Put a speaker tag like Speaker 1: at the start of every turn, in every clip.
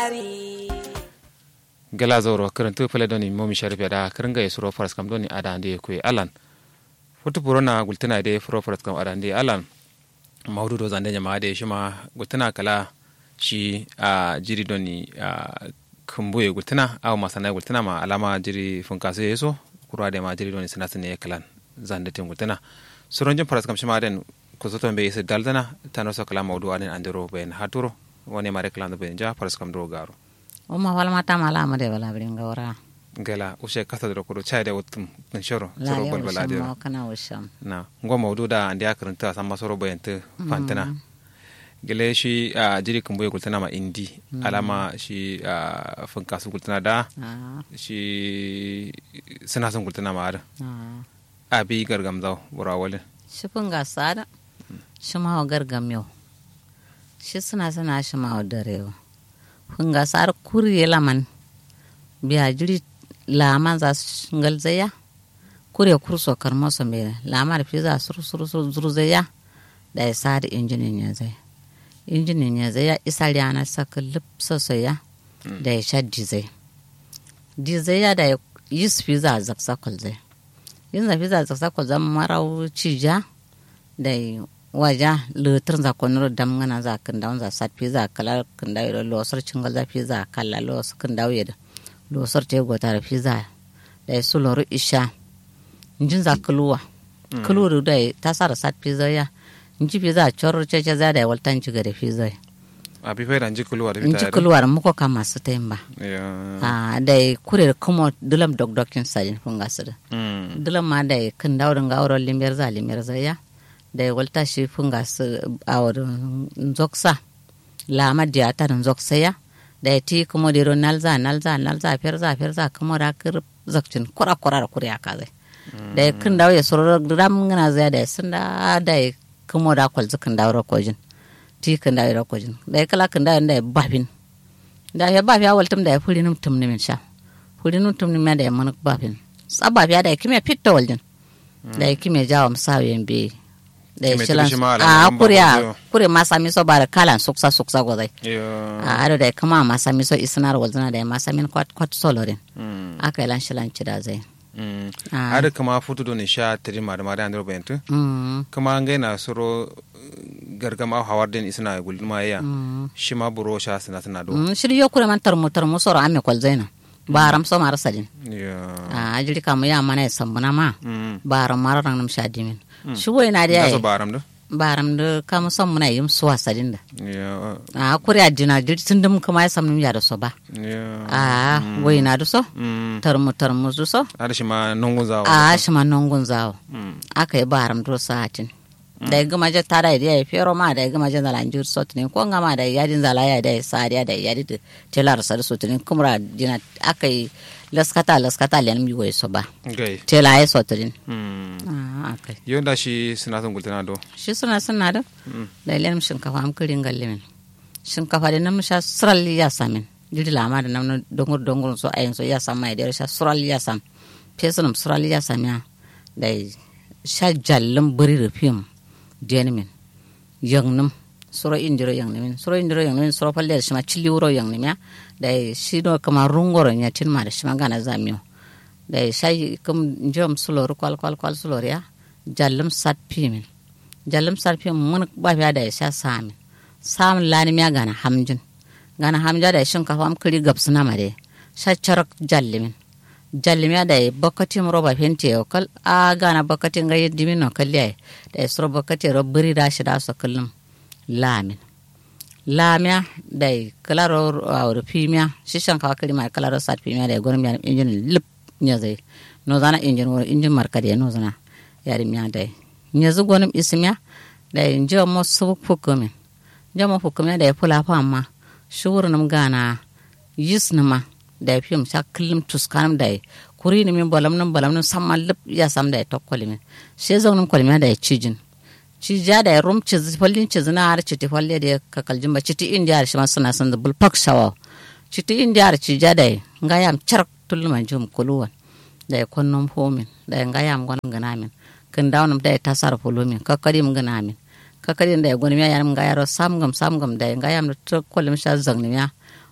Speaker 1: gala zoro karantu pele doni momi sharif da karanga yesuro faras kam doni ada ande ku alan futu purona gultina de furo faras kam ada ande alan maudu do zande jama de shima gultina kala shi a jiri doni a kumbuye gultina aw masana gultina ma alama jiri funkaso yeso kurwa de ma jiri doni sinasine kalan zande tin gultina suronjin faras kam shima den kusoto be yese daldana tanoso kala maudu aden andiro ben haturo woni mare kala ben ja faras kam do garo
Speaker 2: uma walma tamala amade wala biringa wara
Speaker 1: gala ushe kasa da kudu chai da wutum kun shoro
Speaker 2: la
Speaker 1: soro
Speaker 2: ya
Speaker 1: bal bala
Speaker 2: usham
Speaker 1: da
Speaker 2: ma kana usham
Speaker 1: na ngo maudu da andi akaranta sama soro bayanta fantana gele shi a jiri kun boye kultana ma indi alama shi a funkasu kultana da
Speaker 2: ah
Speaker 1: shi suna son kultana ma ada
Speaker 2: ah
Speaker 1: abi gargam zaw bura wale
Speaker 2: shifin ga sada shi ma wa gargam yau shi suna suna shi ma wa dare yau fin ga sar kuriye laman biya jiri laman za su ngal zaya kuriye kurso karmo so me laman fi za su suru suru zuru zaya da ya sar injinin ya zai injinin ya zaya isa yana saka lipsa ya da ya sha dizai dizai ya da ya yi su fi za a zaksakol zai yin zafi za ta sako zama marau cija da waja lutur za ko nuru dam ngana za kan dawo za sat fi za kala kan dawo da losar cingal za fi za kala los kan dawo da losar te gota da fi za da su loru isha injin za kuluwa kuluwa da ta sa da sat fi za ya inji fi za chor cece za da waltan ci gare fi za
Speaker 1: abi fai ranji kuluwa da
Speaker 2: inji
Speaker 1: fita
Speaker 2: kuluwa muko kama su ta yin ba
Speaker 1: ya
Speaker 2: a da kure kuma dulam dog dokin sajin funga su da
Speaker 1: mm
Speaker 2: dila ma da kan daurin ga auren limiyar za limiyar za ya da ya walta shi fun ga su auren zoksa lama diya ta da zoksa ya da ya ti kuma da ro nalza nalza nalza fer za fer za kuma da kir zakcin kura kura da kuriya ka zai da ya kan dawo ya soro ram ngana zai da ya sun da da ya kuma da kwal zukan dawo kojin ti kan dawo da kojin da ya kala kan dawo da ya bafin da ya bafi ya waltum da ya furi num tum nimin sha furi num tum nimin da ya manuk bafin sababi da ya kime fitta waljin da ya kime jawo musawiyan bi da ya
Speaker 1: Kime
Speaker 2: shilan
Speaker 1: tirishi ma
Speaker 2: a
Speaker 1: alamun
Speaker 2: kuriya
Speaker 1: babu
Speaker 2: kure ma sami so ba da kalan suksa suksa gozai
Speaker 1: ya
Speaker 2: a ado da ya kama ma sami so isinar waljina da ya ma sami kwat kwat solorin
Speaker 1: mm
Speaker 2: aka yi lan shilan ci da zai
Speaker 1: mm
Speaker 2: Ah.
Speaker 1: ada kama futu do ni sha tiri ma da ma da andiro bayantu
Speaker 2: Mm,
Speaker 1: kama ngai na soro gargama hawar den isna gulma ya
Speaker 2: mm,
Speaker 1: shi ma buro sha sina sina do
Speaker 2: mm. shiri yo kure man tarmu tarmu soro ame kwal zaina baram so mara sajin
Speaker 1: ya
Speaker 2: a ajiri kamu ya mana ya sambuna ma
Speaker 1: mm
Speaker 2: baram mara rang nam sha dimin shi wai na da
Speaker 1: da so
Speaker 2: ya
Speaker 1: baram do
Speaker 2: baram da kamu sambuna yim suwa sajin da
Speaker 1: ya
Speaker 2: a kure adina jiri tundum kama ya samnum ya da so ba
Speaker 1: ya
Speaker 2: a wai na da so
Speaker 1: mm
Speaker 2: tarmu tarmu du so
Speaker 1: ada shi ma nungun zawo
Speaker 2: a shi ma nongun zawo
Speaker 1: mm
Speaker 2: aka yi baram do sa'atin da ya gama je tara da ya fero ma da ya gama je zalan jur sotinin ko ngama da yadin zala ya da ya sariya da yadi da telar sar sotinin kumra dina aka yi laskata laskata len mi goy so ba
Speaker 1: gai
Speaker 2: tela ya sotinin
Speaker 1: mm
Speaker 2: ah aka
Speaker 1: yonda shi sina son gultana do
Speaker 2: shi suna suna da da len shinkafa am kirin gallimin shinkafa da nam sha sural ya samin jiri lama da nam dongur dongur so ayin so ya sama da sha sural ya sam pesunum sural ya samya da sha jallin buri rufiyum denimin yangnum suro indiro yangnimin suro indiro yangnimin suro palle da shima chili wuro yangnim ya da shi do kama rungoro nya tin ma da shima gana zamiyo da shay kum jom sulor kwal kwal kwal sulor ya jallim sat pimin jallim sat pim mun ba fiya da sha samin sam lani miya gana hamjin gana hamja da shin kafa am kiri gabsuna ma de sha charak jallimin jallimya da bakatin roba fenti yau kal a gana bakatin ga yaddi min no kalli ai da suro bakatin ro biri da shi da so kullum lamin lamya da kalaro awr pimya shishan ka kali ma kalaro sat pimya da gon mi injin lip nya zai no zana injin wo injin marka da no zana yari miya da nya zu gonum ismya da injo mo su fukumin jama fukumya da fula fa amma shurunum gana yis nima da fim sha kullum tuskanum da kuri ni min balam num balam num samma lip ya sam da tokkoli min she zaunum kolmi da cijin cija da rum ciz fallin ciz na har citi falle da ka kaljin ba citi indiya shi ma suna san da bulpak shawa citi indiya cija da nga yam chark tulma jum kuluwan da konnom homin da nga yam gon gana min kin dawnum da ta sar fulumin kakari mun gana min kakari da gon mi yam nga yaro samgam samgam da nga yam to kolim sha zangni ya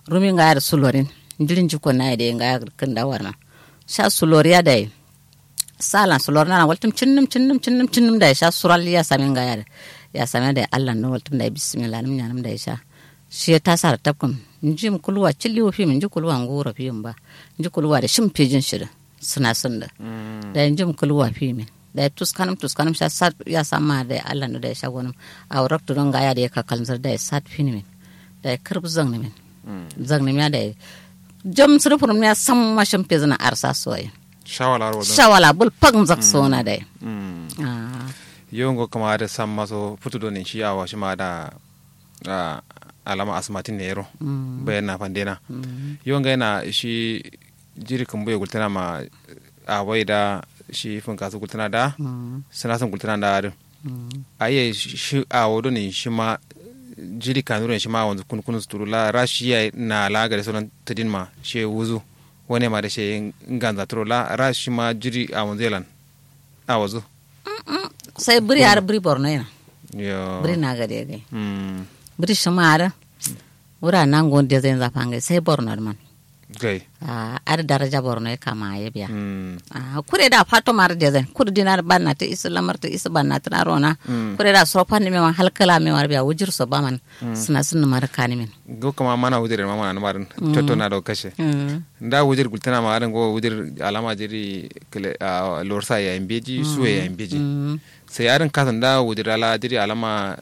Speaker 2: rumi nga yar sulorin ndirin jiko na de nga yar kan da warma sha suloriya da sala sulor na waltum cinnum cinnum cinnum cinnum da sha sural ya sami nga yar ya sami da Allah no waltum da bismillah nim nyanam da sha shi ta sar tapkum njim kulwa cilli wo fi min kulwa ngura fi ba nji kulwa da shim pejin shida suna sun da da njim kulwa fi min da tuskanum tuskanum sha sat ya sama da Allah no da sha gonum a raktu don ga ya da ka kalmar da sat fi min da kirb zang ni min zang ni da jam surfur ya sam ma shim pezina arsa soye
Speaker 1: shawala ro
Speaker 2: shawala bul pagm zak sona da
Speaker 1: yongo kama da sam maso futudo ne shi awa shi ma da alama asmatin ne yaro bayan na fandena yonga yana shi jiri kan bai gultana ma a wai da shi fin kasu gultana da suna son gultana da harin aye shi a wado ne shi ma jiri kanuru shi ma wanzu kun kun suturu la rashi ya na la gare sunan tadin ma shi wuzu wani ma da shi ganza turo la rashi ma jiri a wanzu yalan a wazu
Speaker 2: sai buri har buri borno yana
Speaker 1: yo
Speaker 2: buri na gade gai
Speaker 1: mm
Speaker 2: buri shumara wura nan gon de zai zafange sai borno man
Speaker 1: gai
Speaker 2: a ar daraja borno ya kama ya biya
Speaker 1: mm
Speaker 2: a kure da fato mar de zai kur dinar banna ta islamar ta isa banna ta rona kure da so pan me man halkala me war biya wujir so ba man suna sun mar kani min
Speaker 1: go kama mana wujir ma mana marin toto na do kashe nda wujir gultana ma aran go wujir alama jiri kele a lorsa ya imbeji suwe ya imbeji sai aran kasan da wujir ala jiri alama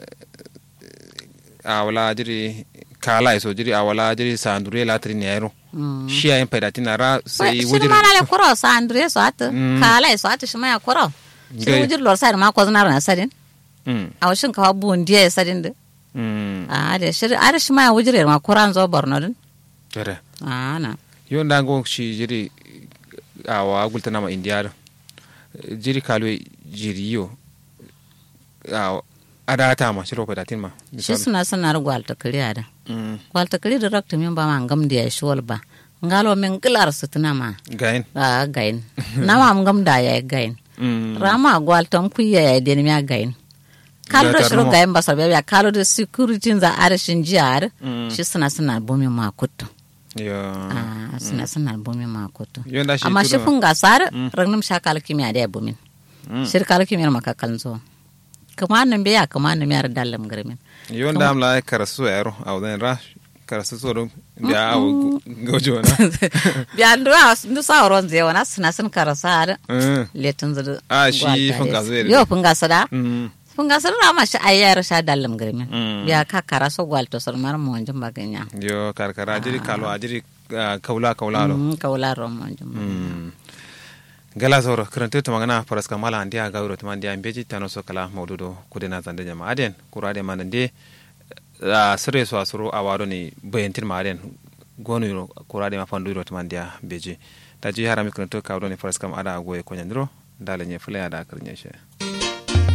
Speaker 1: a wala jiri kala iso jiri a wala jiri sandure la tri ne yaro shi ayin paidatina ra sai
Speaker 2: shi
Speaker 1: wujir
Speaker 2: mana le koro sa andre so at kala so at shi ma ya koro shi
Speaker 1: Gai.
Speaker 2: wujir lor sa ma ko znar na sadin
Speaker 1: mm
Speaker 2: a washin ka bu ndiye sadin de
Speaker 1: mm
Speaker 2: a de shi ar shi ma ya wujir ma koran zo borno din
Speaker 1: tere
Speaker 2: a na
Speaker 1: yo nda go shi jiri a wa gultana ma indiya jiri kalwe jiri yo a adata ma shiro paidatin ma
Speaker 2: shi suna sanar gwalta kariya da
Speaker 1: mm
Speaker 2: gwalta kari da rakta min ba ma ngam da ya shol ba ngalo min gilar su tuna ma
Speaker 1: gain
Speaker 2: a gain na ma ngam da ya gain
Speaker 1: mm
Speaker 2: rama gwalta ku ya ya den mi gain kalo da
Speaker 1: Gatar
Speaker 2: shiro
Speaker 1: mo.
Speaker 2: gain ba sabe ya kalo da security za arshin jiyar shi suna suna bomi ma kuttu
Speaker 1: yo
Speaker 2: a suna suna bomi ma kuttu
Speaker 1: yo nda shi
Speaker 2: amma shi
Speaker 1: tudu-
Speaker 2: fun gasar ragnum shakal kimiyya da ya bomin shirkal kimiyyar makakan zo kuma nan biya kuma nan yar dallam garmin
Speaker 1: yo nda am la karasu yaro a wadan ra karasu so dum biya a gojo na
Speaker 2: biya ndu a ndu sa ron zai wana suna sun karasa har
Speaker 1: Mm.
Speaker 2: letun zudu
Speaker 1: Ah, shi
Speaker 2: gwalta
Speaker 1: fun
Speaker 2: des.
Speaker 1: gaso yare.
Speaker 2: yo fun gasa da
Speaker 1: Mm.
Speaker 2: fun gasa da ma shi ayyar sha dallam garmin
Speaker 1: Mm.
Speaker 2: biya ka karaso gwalto sar mar mo wanjin baganya
Speaker 1: yo karkara jiri kalo a jiri ah, kaula kaula lo
Speaker 2: mm kawla ron mo wanjin
Speaker 1: Mm. gala zoro karanta ta magana faras kamala an dia gawro ta dia beji tano so kala maududo kudena zande jama aden kurade manan de a sire so asuro a waro ni bayantin ma aden gonu ro kurade ma fandu ro ta dia beji ta ji harami karanta kawro ni faras kam ada goye ko nyandro dala nye fule ada karnya she